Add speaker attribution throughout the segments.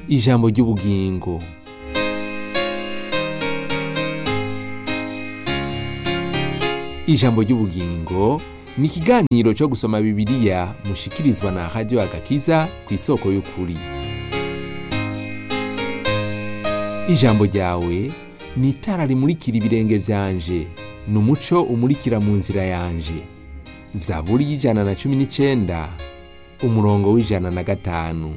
Speaker 1: ijambo ry'ubugingo ijambo ry'ubugingo ni ikiganiro cyo gusoma bibiliya mushikirizwa na radiyo agakiza ku isoko y'ukuri ijambo ryawe ni itara rimurikira ibirenge byanje ni umuco umurikira mu nzira yanje zaburi y'ijana na cumi n'icyenda umurongo w'ijana na gatanu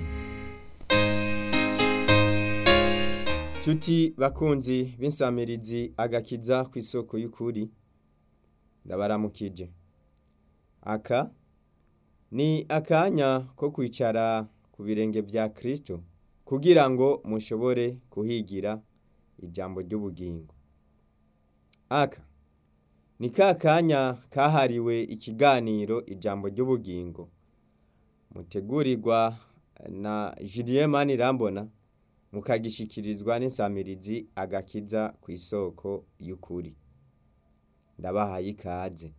Speaker 2: Cuti bakunzi b'insamirizi agakiza ku isoko y'ukuri ndabaramukije aka ni akanya ko kwicara ku birenge bya kirisito kugira ngo mushobore kuhigira ijambo ry'ubugingo aka ni ka kanya kahariwe ikiganiro ijambo ry'ubugingo mutegurirwa na Julien Manirambona mukagishikirizwa n'insamirizi agakiza ku isoko y'ukuri ndabahaye ikaze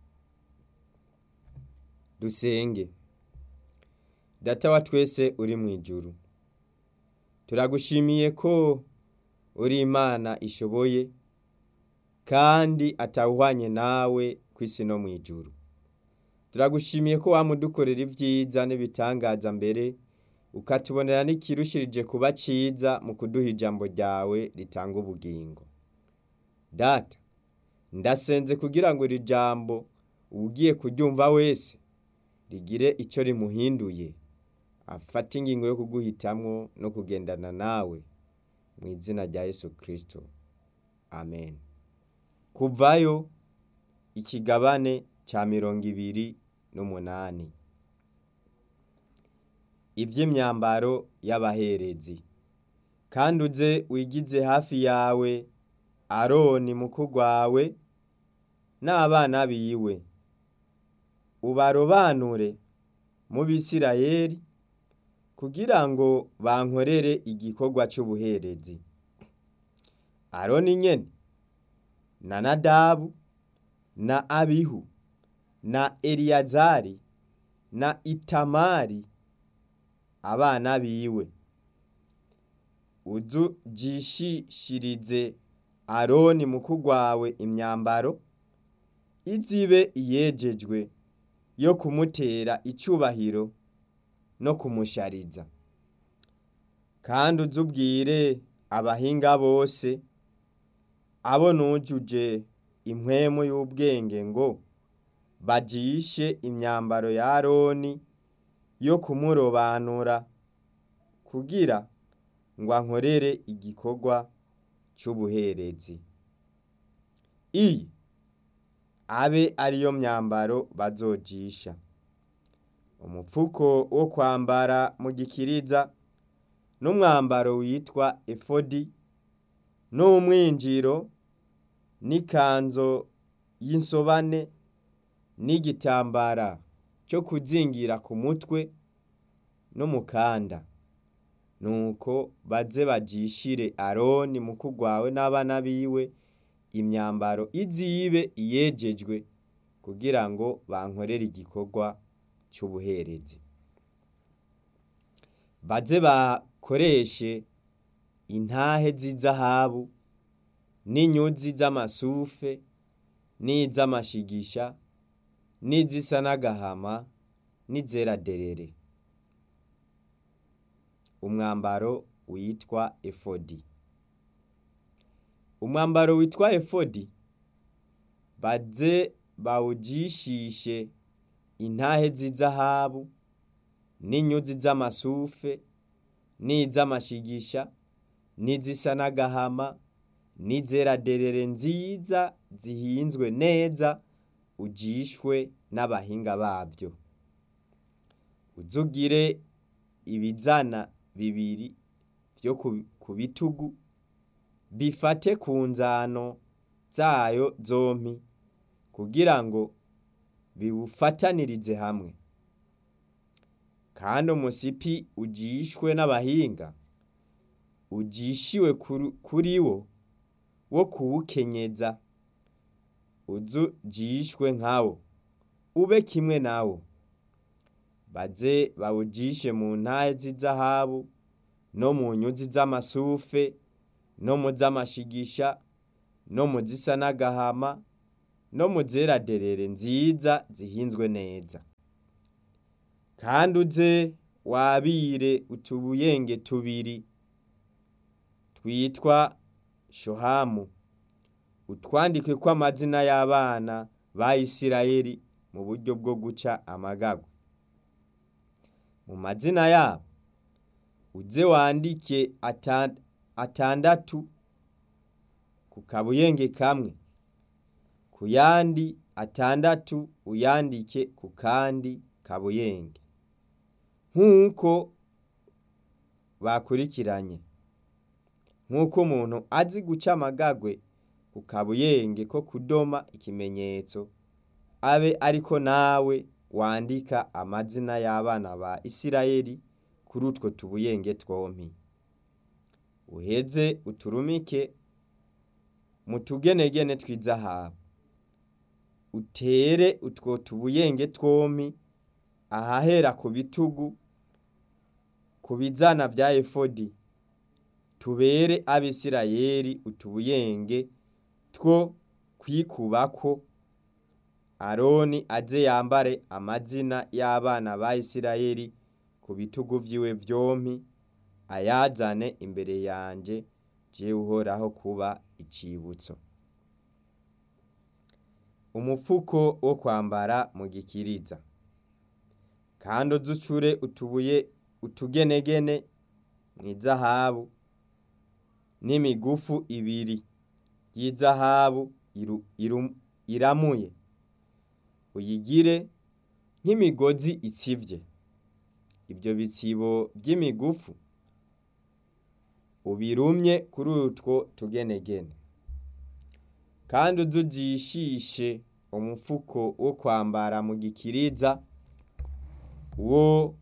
Speaker 2: dusenge data wa twese uri mu ijuru turagushimiye ko uri imana ishoboye kandi atawuhwanye nawe ku isi no mu ijuru turagushimiye ko wamudukorera ibyiza n'ibitangaza mbere ukatubonera n'ikirushirije kuba cyiza mu kuduha ijambo ryawe ritanga ubugingo data ndasenze kugira ngo iri jambo ugiye kuryumva wese rigire icyo rimuhinduye afate ingingo yo kuguhitamwo no kugendana nawe mu izina rya Yesu kirisito amen kuvayo ikigabane cya mirongo ibiri n'umunani iby'imyambaro y'abaherezi kandi uze wigize hafi yawe aroni mukuru wawe n'abana biwe ubarobanure mu bisirayeri kugira ngo bankorere igikorwa cy'ubuherezi aroni nyene na nadabu na abihu na eliyazari na itamari abana biwe uzujishishirize aroni mukuru wawe imyambaro izibe iyejejwe yo kumutera icyubahiro no kumushariza kandi uzubwire abahinga bose abo nujuje impwemu y'ubwenge ngo bajishe imyambaro ya aroni yo kumurobanura kugira ngo ankorere igikorwa cy'ubuherezi iyi abe ariyo myambaro bazojisha umupfuko wo kwambara mu gikiriza n'umwambaro witwa efodi n'umwinjiro n'ikanzo y'insobane n'igitambara cyo kuzingira ku mutwe n'umukanda nuko baze bajishire aroni mukuru wawe n'abana biwe imyambaro izibe iyejejwe kugira ngo bankorere igikorwa cy'ubuherezi baze bakoreshe intahe z'izahabu n'inyuzi z'amasufe n'iz'amashigisha n'izisa n'agahama n'izera derere umwambaro witwa efodi umwambaro witwa efodi baze bawujishishe intahe z'izahabu n'inyuzi z'amasufe n'iz'amashigisha n'izisa n'agahama n'izera derere nziza zihinzwe neza ujishwe n'abahinga babyo uzugire ibizana bibiri byo ku bitugu bifate ku nzano zayo zompi kugira ngo biwufatanirize hamwe kandi umusipi ujishwe n'abahinga ujishiwe kuri wo wo kuwukenyeza uzujishwe nkawo ube kimwe nawo baze bawujishe mu ntahe z'izahabu no mu nyuzi z'amasufe no mu z'amashigisha no mu zisa n'agahama no mu zera derere nziza zihinzwe neza kandi uze wabire utubuyenge tubiri twitwa shohamu utwandike ko amazina y'abana ba Isirayeli mu buryo bwo guca amagagwa mu mazina yabo uze wandike atandatu ku kabuyenge kamwe ku yandi atandatu uyandike ku kandi kabuyenge nk'uko bakurikiranye nk'uko umuntu azi guca amagagwe ku kabuyenge ko kudoma ikimenyetso abe ariko nawe wandika amazina y'abana ba Isirayeli kuri utwo tubuyenge twompi uheze uturumike mu tugenegene tw'izahabu utere utwo tubuyenge twompi ahahera ku bitugu ku bizana bya efodi tubere abisirayeli utubuyenge two kwikubako aroni aze yambare amazina y'abana ba Isirayeli ku bitugu vyiwe vyompi ayazane imbere yanje jewe uhoraho kuba icibutso umupfuko wo kwambara mu gikiriza kandi uzucure utubuye utugenegene mw'izahabu n'imigufu ibiri y'izahabu iramuye uyigire nk'imigozi itsivye ibyo bitsibo by'imigufu ubirumye kuri utwo tugenegene kandi uzujishishe umufuko wo kwambara mu gikiriza wo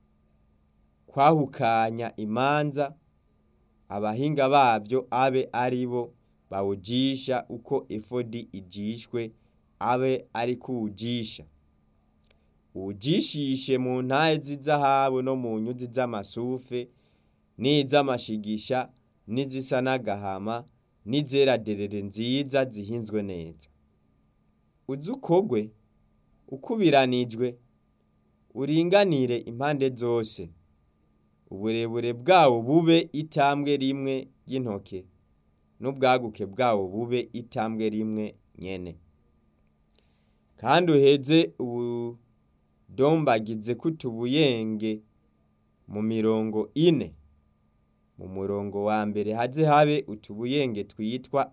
Speaker 2: kwahukanya imanza abahinga bavyo abe ari bo bawujisha uko efodi ijishwe abe ari kuwujisha uwujishishe mu ntahe z'izahabu no mu nyuzi z'amasufe n'iz'amashigisha n'izisa n'agahama n'izera derere nziza zihinzwe neza uze ukogwe ukubiranijwe uringanire impande zose uburebure bwawo bube itambwe rimwe ry'intoke n'ubwaguke bwawo bube itambwe rimwe nyene kandi uheze ubudombagize kutubuyenge mu mirongo ine mu murongo wa mbere haze habe utubuyenge twitwa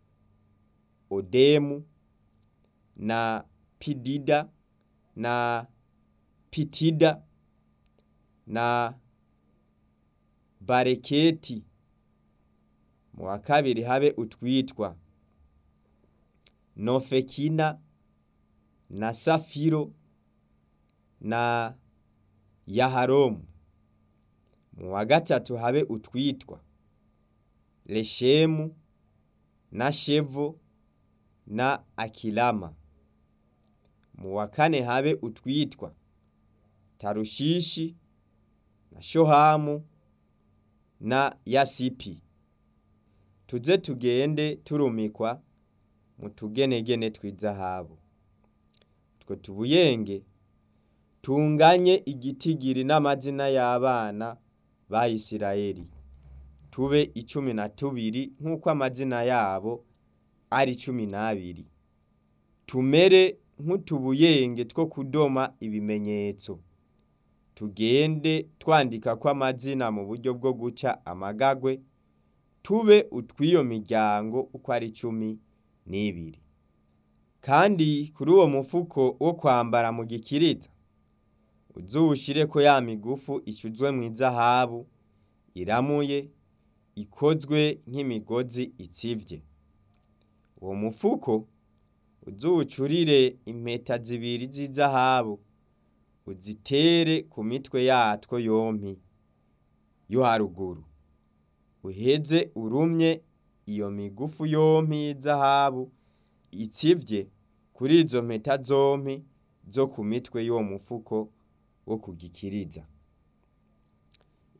Speaker 2: odemu na pidida na pitida na bareketi mu wa kabiri habe utwitwa nofekina na safiro na yaharomu mu wa gatatu habe utwitwa leshemu na shevo na akilama mu wa kane habe utwitwa tarushishi na shohamu na yasipi tuze tugende turumikwa mu tugenegene tw'izahabu utwo tubuyenge tunganye igitigiri n'amazina y'abana ba Isirayeli tube icumi na tubiri nk'uko amazina yabo ari cumi n'abiri tumere nk'utubuyenge two kudoma ibimenyetso tugende twandika ko amazina mu buryo bwo guca amagagwe tube utw'iyo miryango uko ari cumi n'ibiri kandi kuri uwo mufuko wo kwambara mu gikiriza uzuwushireko ya migufu icuzwe mu izahabu iramuye ikozwe nk'imigozi itsivye uwo mufuko uzuwucurire impeta zibiri z'izahabu uzitere ku mitwe yatwo yompi yo haruguru uheze urumye iyo migufu yompi y'izahabu itsivye kuri izo mpeta zompi zo ku mitwe y'uwo mufuko wo kugikiriza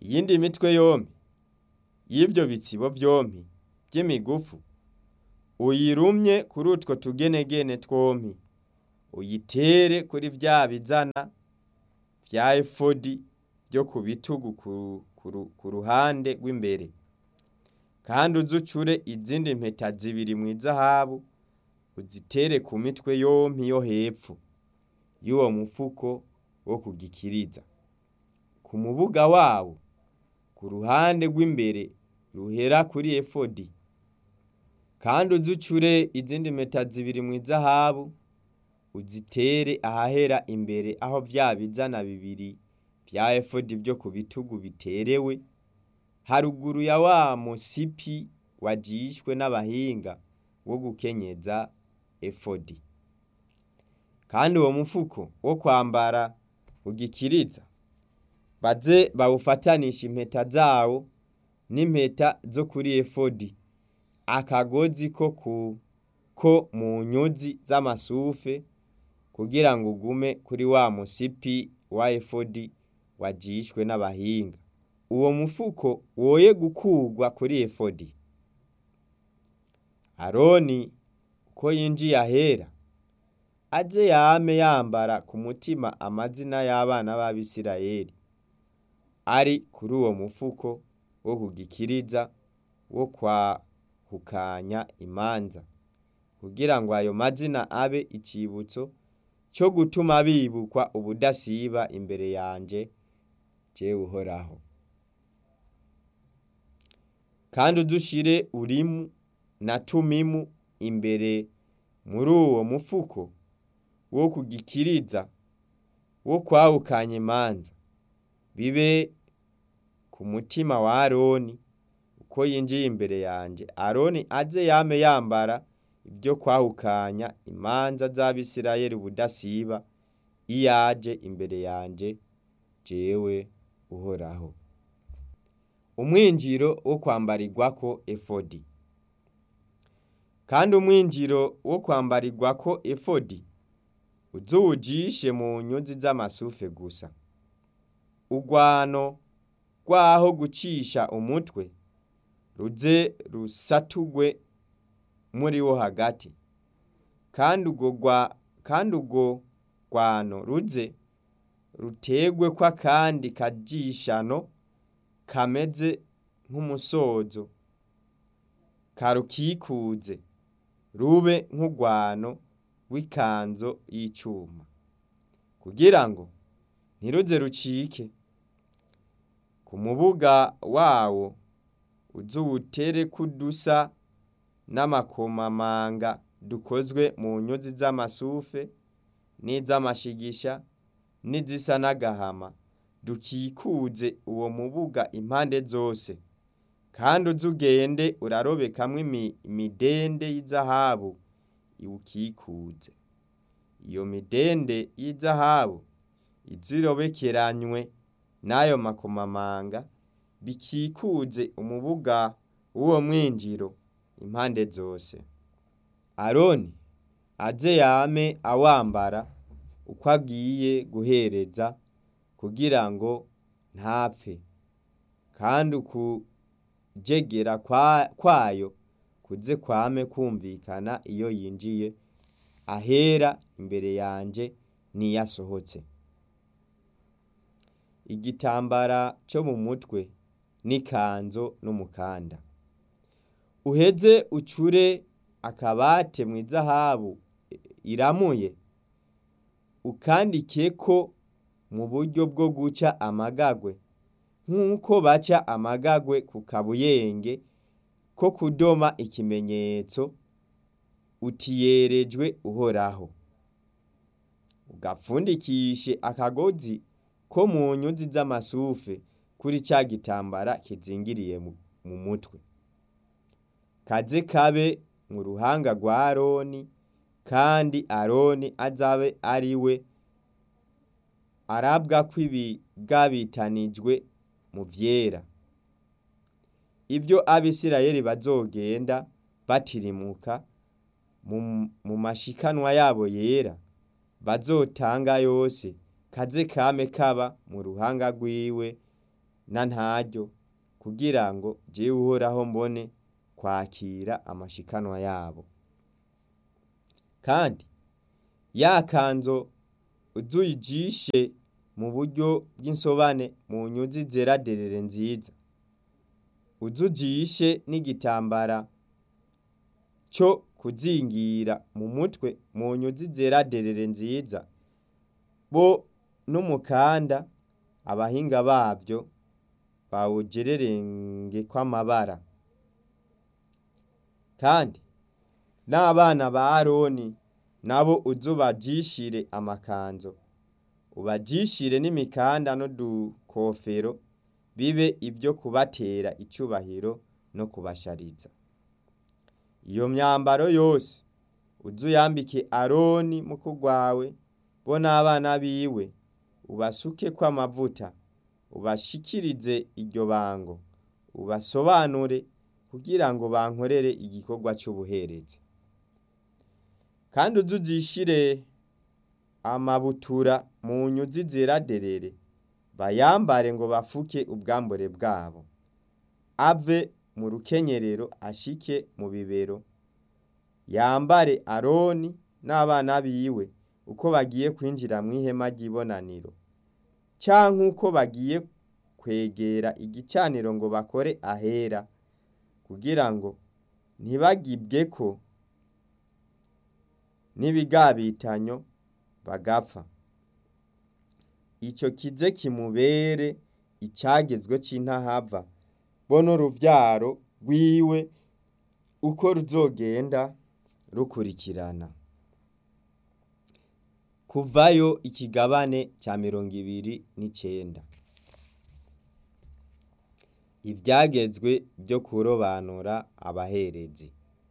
Speaker 2: iyindi mitwe yompi y'ivyo bitsibo vyompi vy'imigufu uyirumye kuri utwo tugenegene twompi uyitere kuri vya bizana vya efodi vyo ku bitugu ku, ku, ku ruhande rw'imbere kandi uzucure izindi mpeta zibiri mw'izahabu uzitere ku mitwe yompi yo hepfo y'uwo mufuko wo kugikiriza ku mubuga wawo ku ruhande rw'imbere ruhera kuri efodi kandi uzucure izindi mpeta zibiri mw'izahabu uzitere ahahera imbere aho vya bizana bibiri vya efodi vyo ku bitugu biterewe haruguru ya wa musipi wajishwe n'abahinga wo gukenyeza efodi kandi uwo mufuko wo kwambara ugikiriza baze bawufatanisha impeta zawo n'impeta zo kuri efodi akagozi ko ku ko mu nyuzi z'amasufe kugira ngo ugume kuri wa musipi wa efodi wajishwe n'abahinga uwo mufuko woye gukurwa kuri efodi aroni uko yinjiye ahera aze yame yambara ku mutima amazina y'abana b'abisirayeli ari kuri uwo mufuko wo kugikiriza wo kwahukanya imanza kugira ngo ayo mazina abe icibutso cyo gutuma bibukwa ubudasiba imbere yanje jewe uhoraho kandi udushire urimu na tumimu imbere muri uwo mufuko wo kugikiriza wo kwahukanya imanza bibe ku mutima wa aroni uko yinjiye imbere yanje aroni aze yame yambara ibyo kwahukanya imanza z'abisirayeli ubudasiba iyaje imbere yanje jewe uhoraho umwinjiro wo kwambarirwako efodi kandi umwinjiro wo kwambarirwako efodi uzuwujishe mu nyuzi z'amasufe gusa urwano rwaho gucisha umutwe ruze rusatugwe muri wo hagati kandi urwo kandi urwo rwano ruze rutegwe ko akandi kajishano kameze nk'umusozo karukikuze rube nk'urwano w'ikanzo y'icuma kugira ngo ntiruze rucike ku mubuga wawo uzuwutere kudusa n'amakomamanga dukozwe mu nyuzi z'amasufe n'iz'amashigisha n'izisa n'agahama dukikuze uwo mubuga impande zose kandi uzugende urarobekamwo imidende y'izahabu iwukikuze iyo midende y'izahabu izirobekeranywe n'ayo makomamanga bikikuze umubuga w'uwo mwinjiro impande zose aroni aze yame awambara uko agiye guhereza kugira ngo ntapfe kandi ukujegera kwayo kuze kwame kumvikana iyo yinjiye ahera imbere yanje n'iyo asohotse igitambara cyo mu mutwe n'ikanzo n'umukanda uheze ucure akabate mu izahabu iramuye ukandikeko mu buryo bwo guca amagagwe nk'uko baca amagagwe ku kabuyenge ko kudoma ikimenyetso utiyerejwe uhoraho ugapfundikishe akagozi ko mu nyuzi z'amasufe kuri ca gitambara kizingiriye mu mutwe kaze kabe mu ruhanga rwa aroni kandi aroni azabe ari we arabwa ko ibigabitanijwe mu vyera ibyo abisirayeli bazogenda batirimuka mu mashikanwa yabo yera bazotanga yose kaze kame kaba mu ruhanga rwiwe na ntaryo kugira ngo jewe uhoraho mbone kwakira amashikanwa yabo kandi ya kanzo uzuyijishe mu buryo bw'insobane mu nyuzi zera derere nziza uzujishe n'igitambara cyo kuzingira mu mutwe mu nyuzi zera derere nziza bo n'umukanda abahinga bavyo bawugererenge kw'amabara kandi n'abana ba aroni nabo uzubajishire amakanzo ubajishire n'imikanda n'udukofero bibe ibyo kubatera icubahiro no kubashariza iyo myambaro yose uzuyambike aroni mukuru wawe bo n'abana biwe ubasukeko amavuta ubashikirize iryo bango ubasobanure kugira ngo bankorere igikorwa c'ubuherezi kandi uzuzishire amabutura mu nyuzi zera derere bayambare ngo bafuke ubwambure bwabo ave mu rukenyerero ashike mu bibero yambare aroni n'abana biwe uko bagiye kwinjira mw'ihema ry'ibonaniro canke uko bagiye kwegera igicaniro ngo bakore ahera kugira ngo ntibagibweko n'ibigabitanyo bagapfa ico kize kimubere icagezwe c'intahava bo n'uruvyaro rwiwe uko ruzogenda rukurikirana kuvayo ikigabane ca mirongo ibiri n'icenda ivyagezwe vyo kurobanura abaherezi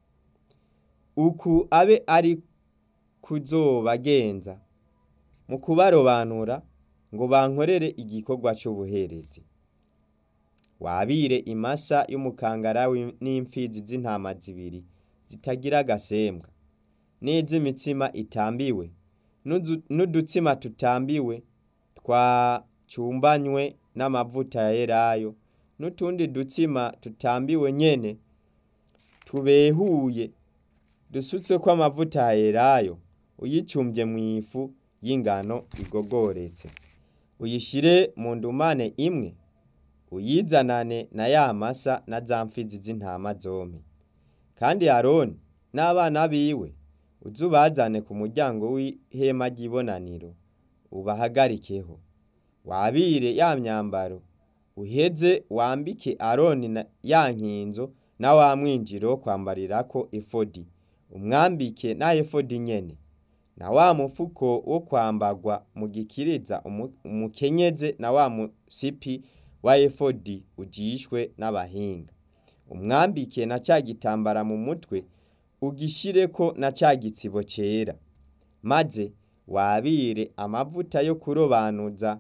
Speaker 2: uku abe ari kuzobagenza mu kubarobanura ngo bankorere igikorwa c'ubuherezi wabire imasa y'umukangara n'imfizi z'intama zibiri zitagira agasembwa n'iz'imitsima itambiwe n'udutsima tutambiwe twacumbanywe n'amavuta ya elayo n'utundi dutsima tutambiwe nyene tubehuye dusutseko amavuta ya elayo uyicumbye mw'ifu y'ingano igogoretse uyishire mu ndumane imwe uyizanane na ya masa na za mfizi z'intama zompi kandi aroni n'abana biwe uzubazane ku muryango w'ihema ry'ibonaniro ubahagarikeho wabire ya myambaro uheze wambike aroni na ya nkinzo na wa mwinjiro wo kwambarirako efodi umwambike na efodi nyene na wa mufuko wo kwambagwa mu gikiriza umukenyeze na wa musipi wa efodi ujishwe n'abahinga umwambike na ca gitambara mu mutwe ugishireko na ca gitsibo cera maze wabire amavuta yo kurobanuza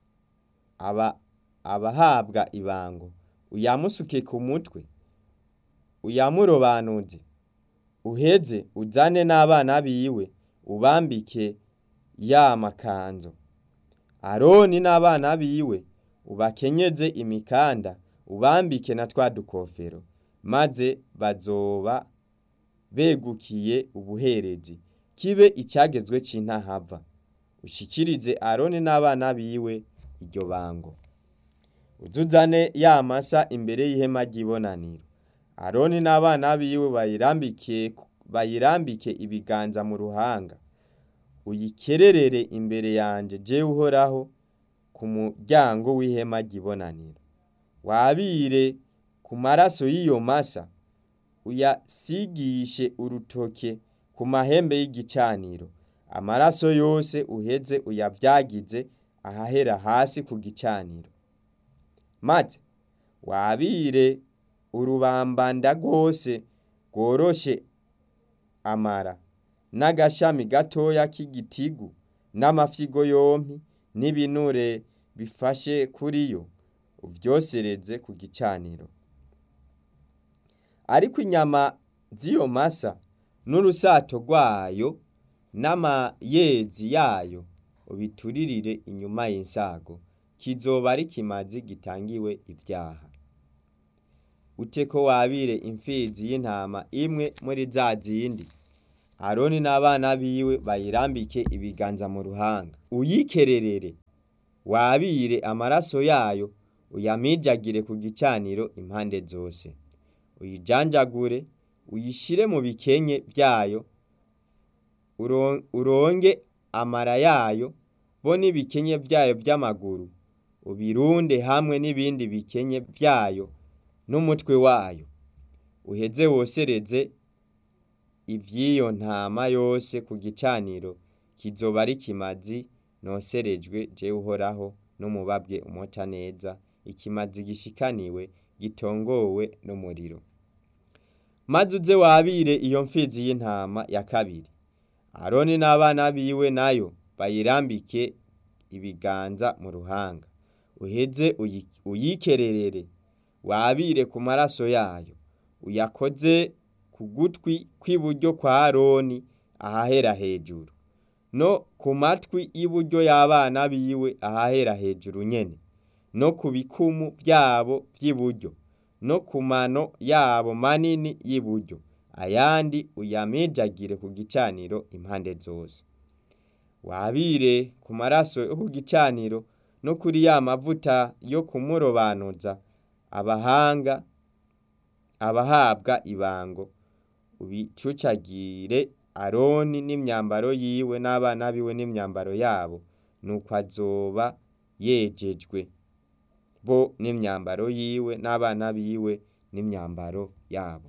Speaker 2: aba abahabwa ibango uyamusuke ku mutwe uyamurobanuze uheze uzane n'abana biwe ubambike ya makanzo aroni n'abana biwe ubakenyeze imikanda ubambike na twa dukofero maze bazoba begukiye ubuherezi kibe icyagezwe c'intahava ushikirize aroni n'abana biwe iryo bango uzuzane ya masa imbere y'ihema ry'ibonaniro aroni n'abana biwe bayirambike bayirambike ibiganza mu ruhanga uyikererere imbere yanje jewe uhoraho ku muryango w'ihema ry'ibonaniro wabire ku maraso y'iyo masa uyasigishe urutoke ku mahembe y'igicaniro amaraso yose uheze uyavyagize ahahera hasi ku gicaniro maze wabire urubambanda rwose rworoshe amara n'agashami gatoya k'igitigu n'amafyigo yompi n'ibinure bifashe kuri yo uvyosereze ku gicaniro ariko inyama z'iyo masa n'urusato rwayo n'amayezi yayo ubituririre inyuma y'insago kizoba ari ikimazi gitangiwe ivyaha ute ko wabire imfizi y'intama imwe muri za zindi aroni n'abana biwe bayirambike ibiganza mu ruhanga uyikererere wabire amaraso yayo uyamijagire ku gicaniro impande zose uyijanjagure uyishire mu bikenye vyayo uron- uronge amara yayo bo n'ibikenye vyayo vy'amaguru ubirunde hamwe n'ibindi bikenye vyayo n'umutwe wayo uheze wosereze ivy'iyo ntama yose ku gicaniro kizoba ari kimazi noserejwe jewe uhoraho n'umubabwe umota neza ikimazi gishikaniwe gitongowe n'umuriro maze uze wabire iyo mfizi y'intama ya kabiri aroni n'abana biwe nayo bayirambike ibiganza mu ruhanga uheze uyi- uyikererere wabire ku maraso yayo uyakoze ku gutwi kw'iburyo kwa aroni ahahera hejuru no ku matwi y'iburyo y'abana biwe ahahera hejuru nyene no ku bikumu vyabo vy'iburyo no ku mano yabo manini y'iburyo ayandi uyamijagire ku gicaniro impande zose wabire ku maraso yo ku gicaniro no kuri ya mavuta yo kumurobanuza abahanga abahabwa ibango ubicucagire aroni n'imyambaro yiwe n'abana biwe n'imyambaro yabo nuko azoba yejejwe bo n'imyambaro yiwe n'abana biwe n'imyambaro yabo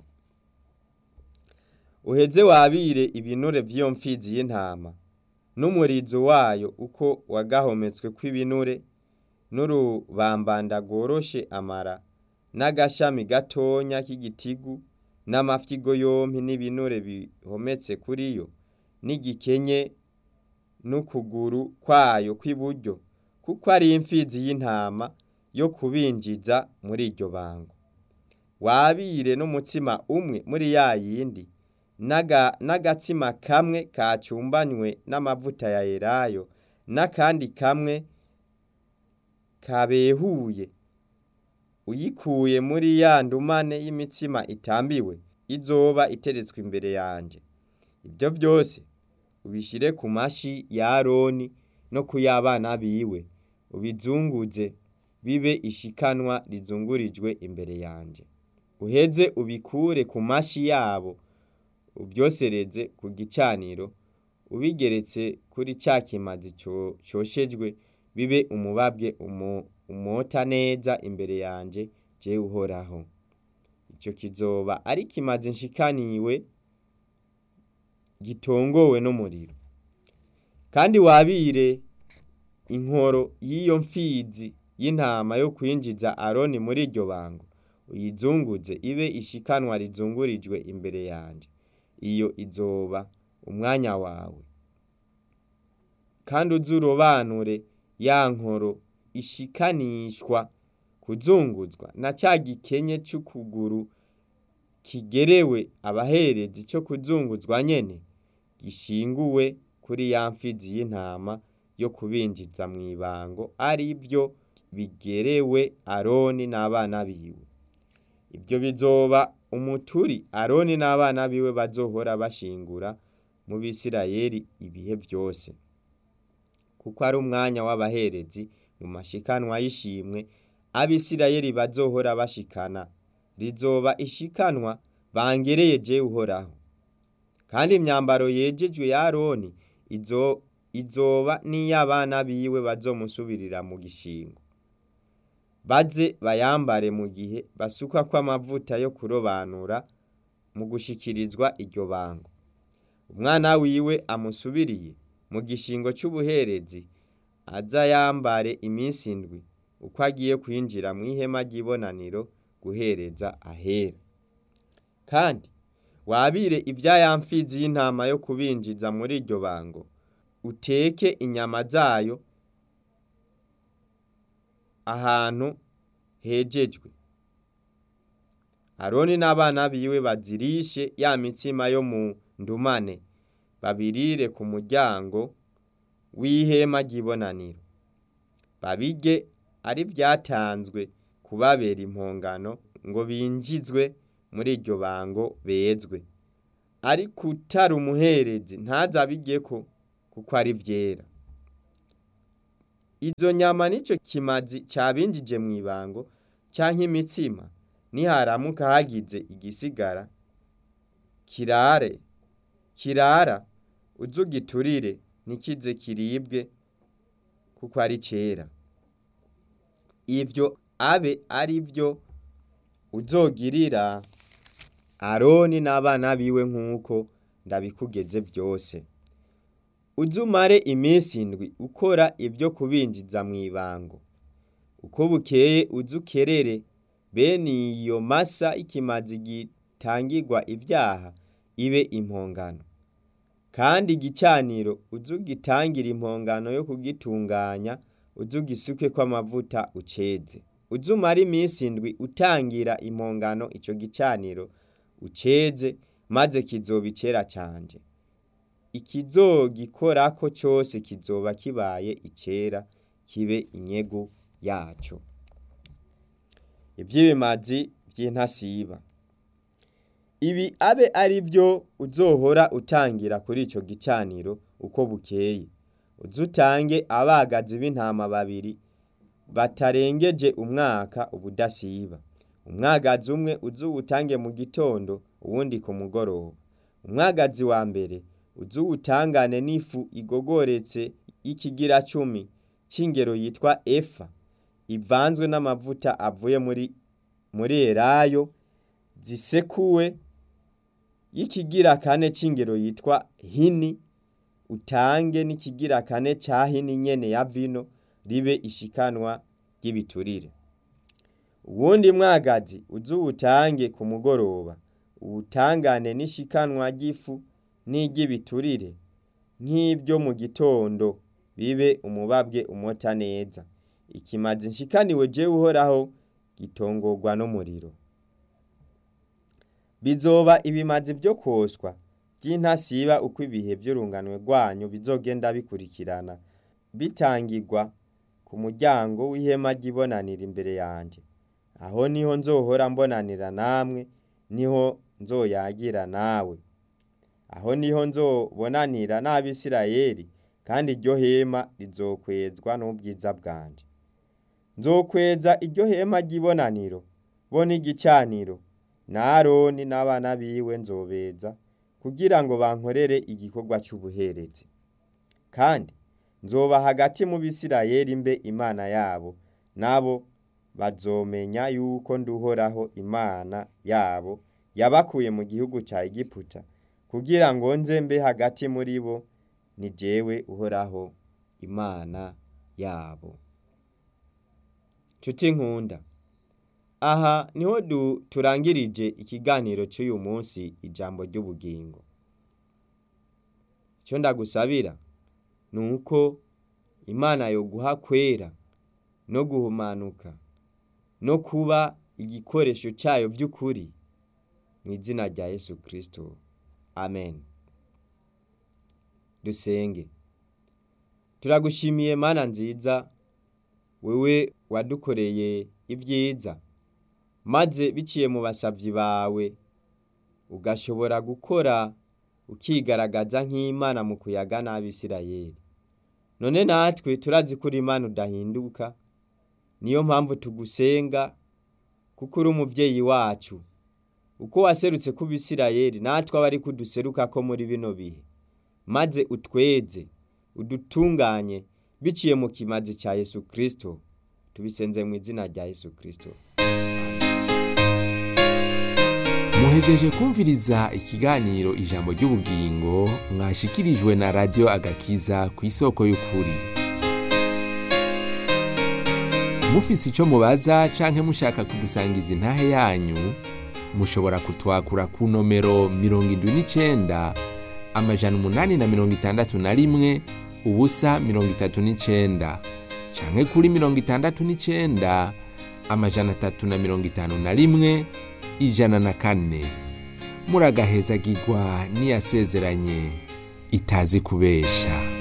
Speaker 2: uheze wabire ibinure vy'iyo mfizi y'intama n'umurizo wayo uko wagahometswe kw'ibinure n'urubambanda rworoshe amara n'agashami gatonya k'igitigu n'amafyigo yompi n'ibinure bihometse kuri yo n'igikenye n'ukuguru kwayo kw'iburyo kuko ari imfizi y'intama yo kubinjiza muri iryo bango wabire n'umutsima umwe muri ya yindi n'aga- n'agatsima kamwe kacumbanywe n'amavuta ya elayo n'akandi kamwe kabehuye uyikuye muri ya ndumane y'imitsima itambiwe izoba iteretswe imbere yanje ibyo byose ubishire ku mashi ya aroni no ku y'abana biwe ubizunguze bibe ishikanwa rizungurijwe imbere yanje uheze ubikure ku mashi yabo ubyosereze ku gicaniro ubigeretse kuri ca kimazi co- coshejwe bibe umubabwe umo- umota neza imbere yanje jewe uhoraho ico kizoba ari kimazi nshikaniwe gitongowe n'umuriro kandi wabire inkoro y'iyo mfizi y'intama yo kwinjiza aroni muri iryo bango uyizunguze ibe ishikanwa rizungurijwe imbere yanje iyo izoba umwanya wawe kandi uze urobanure ya nkoro ishikanishwa kuzunguzwa na ca gikenye c'ukuguru kigerewe abaherezi co kuzunguzwa nyene gishinguwe kuri ya mfizi y'intama yo kubinjiza mw'ibango ari vyo bigerewe aroni n'abana biwe ibyo bizoba umuturi aroni n'abana biwe bazohora bashingura mu bisirayeli ibihe vyose kuko ari umwanya w'abaherezi mu mashikanwa y'ishimwe abisirayeli bazohora bashikana rizoba ishikanwa bangereye jewe uhoraho kandi imyambaro yejejwe ya aroni izo izoba n'iy'abana biwe bazomusubirira mu gishingo baze bayambare mu gihe basukwako amavuta yo kurobanura mu gushikirizwa iryo bango umwana wiwe amusubiriye mu gishingo c'ubuherezi aza yambare iminsi indwi uko agiye kwinjira mw'ihema ry'ibonaniro guhereza ahera kandi wabire ibya ya mfizi y'intama yo kubinjiza muri iryo bango uteke inyama zayo ahantu hejejwe aroni n'abana biwe bazirishe ya mitsima yo mu ndumane babirire ku muryango w'ihema ry'ibonaniro babirye ari vyatanzwe kubabera impongano ngo binjizwe muri iryo bango bezwe ariko utari umuherezi ntazabigeko kuko ari vyera izo nyama nico kimazi cabinjije mw'ibango canke imitsima niharamuka hagize igisigara kirare kirara uzugiturire ntikize kiribwe kuko ari cera ivyo abe ari vyo uzogirira aroni n'abana biwe nk'uko ndabikugeze vyose uzumare iminsi indwi ukora ibyo kubinjiza mw'ibango uko bukeye uzukerere bene iyo masa ikimazi gitangirwa ivyaha ibe impongano kandi igicaniro uzugitangira impongano yo kugitunganya uzugisukeko amavuta uceze uzumara iminsi indwi utangira impongano ico gicaniro uceze maze kizoba icera canje ikizogikorako cose kizoba kibaye icera kibe inyegu yaco ivy'ibimazi vy'intasiba ibi abe ari vyo uzohora utangira kuri ico gicaniro uko bukeye uzutange abagazi b'intama babiri batarengeje umwaka ubudasiba umwagazi umwe uzuwutange mu gitondo uwundi ku mugoroba umwagazi wa mbere uzuwutangane n'ifu igogoretse y'ikigira cumi c'ingero yitwa efa ivanzwe n'amavuta avuye muri muri elayo zisekuwe y'ikigira kane c'ingero yitwa hini utange n'ikigira kane ca hini nyene ya vino ribe ishikanwa ry'ibiturire uwundi mwagazi uzuwutange ku mugoroba uwutangane n'ishikanwa ry'ifu n'iry'ibiturire nk'ibyo mu gitondo bibe umubabwe umota neza ikimazi nshikaniwe jewe uhoraho gitongorwa n'umuriro bizoba ibimazi vyo koswa vy'intasiba uko ibihe vy'urunganwe rwanyu bizogenda bikurikirana bitangirwa ku muryango w'ihema ry'ibonaniro imbere yanje aho niho nzohora mbonanira namwe niho nzoyagira nawe aho niho nzobonanira n'abisirayeli kandi iryo hema rizokwezwa n'ubwiza bwanje nzokweza iryo hema ry'ibonaniro bo n'igicaniro na aroni n'abana biwe nzobeza kugira ngo bankorere igikorwa c'ubuherezi kandi nzoba hagati mu bisirayeli mbe imana yabo nabo bazomenya yuko nduhoraho imana yabo yabakuye mu gihugu ca egiputa kugira ngo nze mbe hagati muri bo ni jewe uhoraho imana yabo nshuti nkunda aha niho du turangirije ikiganiro cy'uyu munsi ijambo ry'ubugingo icyo ndagusabira ni uko imana yoguha kwera no guhumanuka no kuba igikoresho cyayo by'ukuri mu izina rya yesu kirisito amen dusenge turagushimiye mana nziza wewe wadukoreye ibyiza maze biciye mu basabyi bawe ugashobora gukora ukigaragaza nk'imana mu kuyaga n'abisirayeli none natwe turazi ko uri imana udahinduka niyo mpamvu tugusenga kuko uri umubyeyi wacu uko waserutse ku bisirayeli natwe aba ari kuduseruka ko muri bino bihe maze utweze udutunganye biciye mu kimazi cya yesu kirisito tubisenze mu izina rya yesu kirisito
Speaker 1: muhejeje kumviriza ikiganiro ijambo ry'ubugingo mwashikirijwe na radiyo agakiza ku isoko y'ukuri mufise icyo mubaza canke mushaka kudusangiza intahe yanyu mushobora kutwakura ku nomero mirongo indwi n'icenda amajana umunani na mirongo itandatu na rimwe ubusa mirongo itatu n'icenda canke kuri mirongo itandatu n'icenda amajana atatu na mirongo itanu na rimwe ijana na kane muragahezagirwa n'iyasezeranye itazi kubesha